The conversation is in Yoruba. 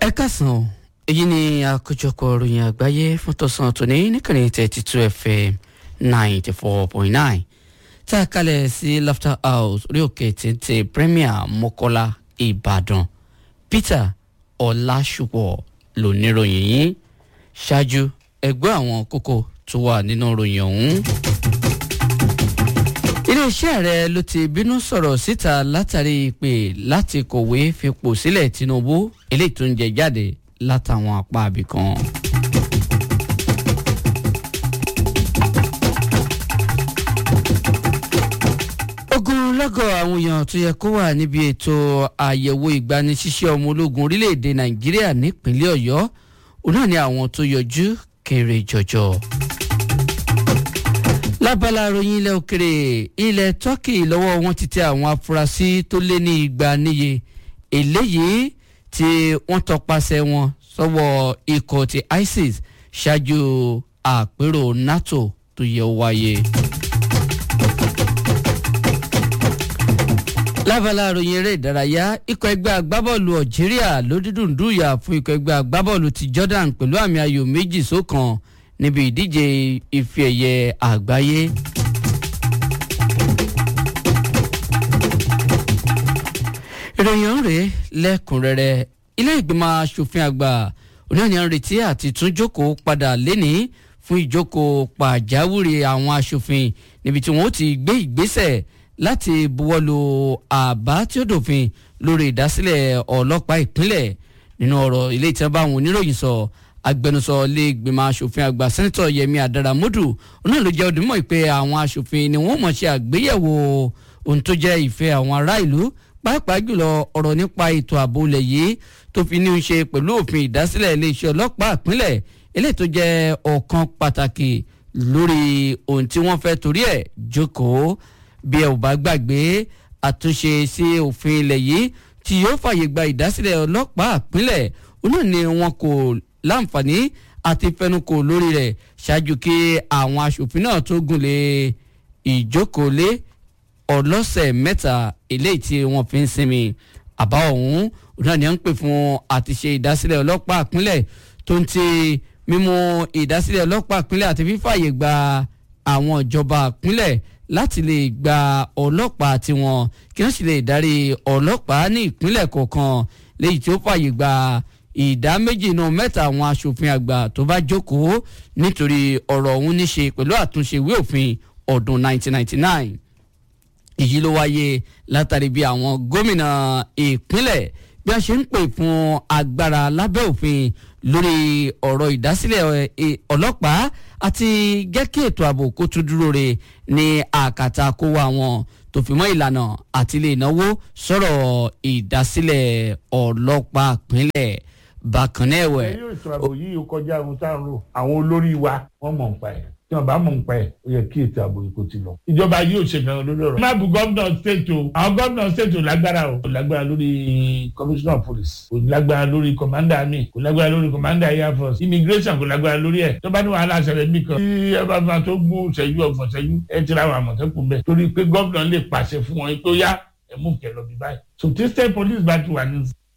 ẹ kásán o èyí ni àkójọpọ̀ ìròyìn àgbáyé fún tọ̀sán tòní níkànnì thirty two fm ninety four point nine tá a kalẹ̀ sí laughter house orí òkè téńté premier mọ́kọ́lá ìbàdàn peter ọ̀làṣùpọ̀ lóníròyìn yìí ṣáájú ẹgbẹ́ àwọn kókó tó wà nínú ìròyìn ọ̀hún iléeṣẹ́ ààrẹ ló ti bínú sọ̀rọ̀ síta látàrí ìpè láti kọ̀wé fipò sílẹ̀ tinubu eléyìí tó ń jẹ jáde látàwọn apá abìkan. ogunlọ́gọ̀ àwọn èèyàn tó yẹ kó wà níbi ètò àyẹ̀wò ìgbanisíṣẹ́ ọmọ ológun orílẹ̀-èdè nàìjíríà nípínlẹ̀ ọ̀yọ́ òun náà ni àwọn tó yọjú kéré jọjọ lábala ròyìn ilẹ̀ òkèrè ilẹ̀ turkey lọ́wọ́ wọn ti tẹ àwọn afurasí tó lé ní igba níye eléyìí tí wọ́n tọpasẹ̀ wọn sọ́wọ́ ikọ̀ ti isis ṣáájú àpérò nato tó yẹ wáyé. lábala ròyìn eré ìdárayá ikọ̀ ẹgbẹ́ agbábọ́ọ̀lù algeria ló dídùn dùyà fún ikọ̀ ẹgbẹ́ agbábọ́ọ̀lù ti jordan pẹ̀lú àmì ayò méjì sókan níbi ìdíje ife ẹ̀yẹ àgbáyé. ìròyìn rèé lẹ́kùnrẹ́rẹ́ ilé ìgbìmọ̀ asòfin àgbà oníyanì ń retí àti tún jókòó padà léni fún ìjókòó pàjáwìrì àwọn asòfin níbi tí wọ́n ti gbé ìgbésẹ̀ láti buwọ́lu àbá tí ó dòfin lórí ìdásílẹ̀ ọlọ́pàá ìpínlẹ̀ nínú ọ̀rọ̀ ilé ìtẹ́bà àwọn oníròyìn sọ agbẹnusọ ilé ìgbìmọ̀ asòfin àgbà sẹ́ńtọ̀ yẹmi adaramodu náà ló jẹ́ òdìmọ̀ pé àwọn asòfin ni wọ́n mọ̀ ṣe àgbéyẹ̀wò ohun tó jẹ́ ìfẹ́ àwọn ará ìlú pàápàá jùlọ ọ̀rọ̀ nípa ètò ààbò ilẹ̀ yìí tó fi ní í ṣe pẹ̀lú òfin ìdásílẹ̀ iléeṣẹ́ ọlọ́pàá ìpínlẹ̀ eléyìí tó jẹ́ ọ̀kan pàtàkì lórí ohun tí wọ́n fẹ́ torí ẹ̀ jókòó bí ẹ ò bá gbàgbé àtúnṣe sí òfin ilẹ̀ yìí tí yóò fàyè gba ìdásílẹ̀ ọlọ́pàá ìpínlẹ̀ òun náà ni wọn kò láǹfààní àti fẹnukò lórí rẹ̀ ṣáájú kí àwọn aṣòfin náà tó gùnlé ìjókòólé ọlọ́sẹ̀ mẹ́ta eléyìí tí wọ́n fi ń sinmi àbá ọ̀hún náà ni à ń pè fún àtiṣe ìdásílẹ̀ ọlọ́pàá ìpínlẹ̀ tó ń ti mímú ìdásílẹ̀ ọlọ́pàá ìpínlẹ̀ àti fífàyè gba àwọn ìjọba ìpínlẹ̀ láti lè gba ọlọ́pàá tiwọn kí wọ́n sì lè darí ọlọ́pàá ní ìpínlẹ̀ kọ̀ọ̀kan léyìí tí ó fàyè gba ìdá méjì náà mẹ́ta àwọn asòfin àgbà tó bá jókòó nítorí ọ̀rọ̀ ọ̀hún ní ṣe pẹ̀lú àtúnṣe ìwé òfin ọdún 1999 èyí ló wáyé látàrí bí àwọn gómìnà ìpínlẹ̀ bí wọ́n ṣe ń pè fún agbára lábẹ́ òfin lórí ọ̀rọ̀ ìdásílẹ̀ ọlọ́pàá àti jẹ́ kí ètò ààbò kó tún dúró re ní àkàtà kó wá wọn tó fi mọ́ ìlànà àti ilé ìnáwó sọ̀rọ̀ ìdásílẹ̀ ọlọ́pàá ìpínlẹ̀ bákan náà ẹ̀wẹ̀. ẹ̀yin ètò ààbò yìí ó kọjá ohun tá à ń rò àwọn olórí wa wọ́n mọ̀ nípa ẹ̀ tí wọ́n bá mọ̀ nípa ẹ̀ ó yẹ kí ètò ààbò yìí kó ti lọ. ìjọba yìí ò ṣe gan lórí ọ̀rọ̀. má bu gómìnà state o àwọn gómìnà state ò lágbára o kò lágbára lórí commissioner of police kò lágbára lórí commander army kò lágbára lórí commander air force immigration kò lágbára lórí ẹ̀ tó bá ní wàhálà ṣẹlẹ̀ mí kan tí ẹ bá máa tó gún ṣẹ́jú ọ̀gbọ̀n ṣẹ́jú ẹ ti ra àwọn àmọ̀tẹ́kùn bẹ́ẹ̀ torí pé gómìnà lè pàṣẹ fún wọn tó yá ẹ mú kẹ lọ bí báyìí. so tí state police bá ti wà ní